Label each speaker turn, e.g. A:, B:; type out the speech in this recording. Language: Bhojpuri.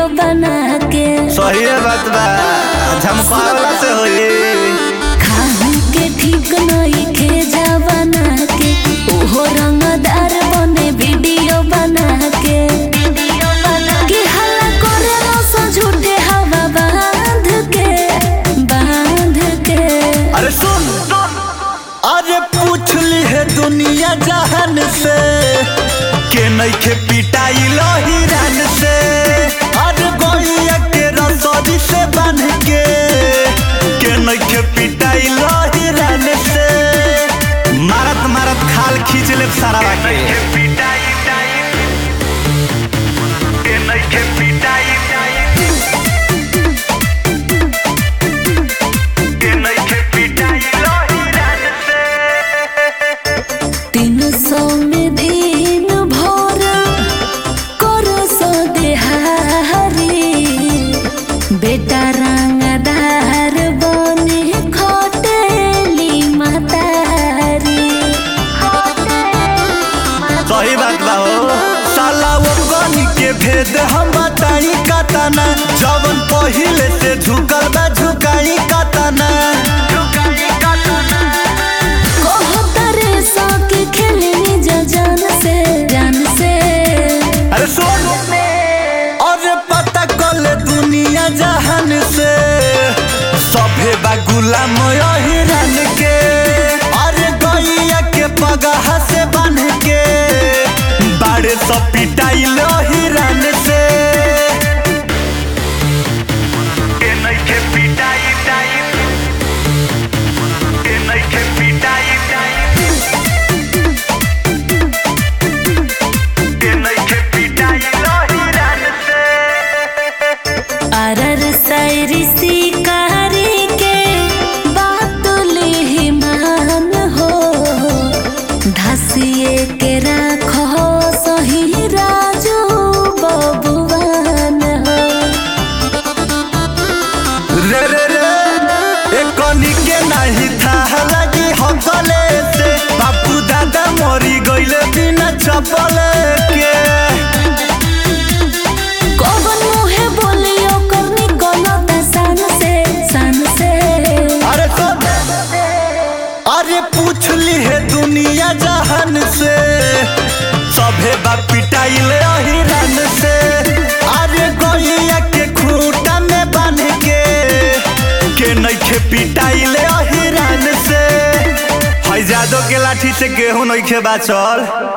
A: वीडियो बना के
B: सही बात बा झमकावला से होई
A: खाहू के ठीक नहीं खे जा बना के ओहो रंगदार बने वीडियो बना के कि हल्ला करेला सो झूठे हवा बांध के बांध के
B: अरे सुन अरे पूछ ली है दुनिया जहान से के नइखे पिटाई हिरन से अरे गोइया के रसोरी से बन के के नइखे पिटाई हिरन से मारत मारत खाल खींच ले सारा के
A: तीन सौ में दिन भर कर सो देहारी बेटा रंगदार बने खटेली मातारी
B: सही बात बा हो साला वो गनी के भेद हम बताई कतना जवन पहिले से झुकल बा झुकाई कतना
A: कहतरे सो के खेलनी जा जान से जान से
B: अरे सुन अरे पता कल दुनिया जहान से सभे बा गुलाम हिरन के अरे गैया के पगह से बन के बाड़े सब पिटाइल हिरन से
A: अरर सैरी शिकारी के बात ले मान हो धसिए के राखो सही राजू बबुआन हो
B: रे रे रे ए कनी के नहीं था लगी हकले से बापू दादा मरी गइले बिना चपले के
A: कौन मुहे बोलियो करनी गलत सन से सन से
B: अरे तो अरे पूछ ली है दुनिया जहान से सभे बा पिटाइले हिरन से अरे गैया के खूंटा में बांध के के नइखे पिटाइले हिरन से है जादो के लाठी से गेहूं नइखे बाचल